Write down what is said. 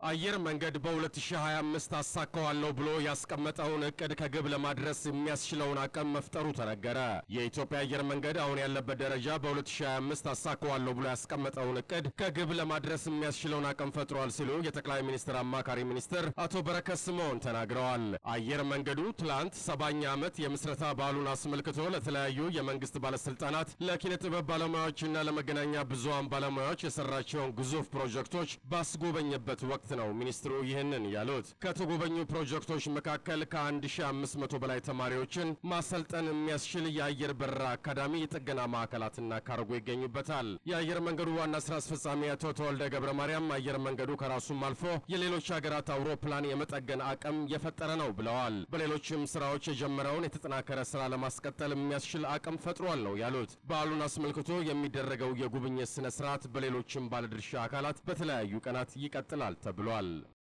አየር መንገድ በ2025 አሳካዋለሁ ብሎ ያስቀመጠውን እቅድ ከግብ ለማድረስ የሚያስችለውን አቅም መፍጠሩ ተነገረ። የኢትዮጵያ አየር መንገድ አሁን ያለበት ደረጃ በ2025 አሳካዋለሁ ብሎ ያስቀመጠውን እቅድ ከግብ ለማድረስ የሚያስችለውን አቅም ፈጥሯል ሲሉ የጠቅላይ ሚኒስትር አማካሪ ሚኒስትር አቶ በረከት ስምዖን ተናግረዋል። አየር መንገዱ ትላንት ሰባኛ ዓመት የምስረታ በዓሉን አስመልክቶ ለተለያዩ የመንግስት ባለስልጣናት፣ ለኪነ ጥበብ ባለሙያዎችና ለመገናኛ ብዙሃን ባለሙያዎች የሰራቸውን ግዙፍ ፕሮጀክቶች ባስጎበኘበት ወቅት ነው ሚኒስትሩ ይህንን ያሉት። ከተጎበኙ ፕሮጀክቶች መካከል ከ1500 በላይ ተማሪዎችን ማሰልጠን የሚያስችል የአየር በረራ አካዳሚ፣ የጥገና ማዕከላትና ካርጎ ይገኙበታል። የአየር መንገዱ ዋና ስራ አስፈጻሚ አቶ ተወልደ ገብረ ማርያም አየር መንገዱ ከራሱም አልፎ የሌሎች ሀገራት አውሮፕላን የመጠገን አቅም የፈጠረ ነው ብለዋል። በሌሎችም ስራዎች የጀመረውን የተጠናከረ ስራ ለማስቀጠል የሚያስችል አቅም ፈጥሯል ነው ያሉት። በዓሉን አስመልክቶ የሚደረገው የጉብኝት ስነ ስርዓት በሌሎችም ባለድርሻ አካላት በተለያዩ ቀናት ይቀጥላል ተብሏል።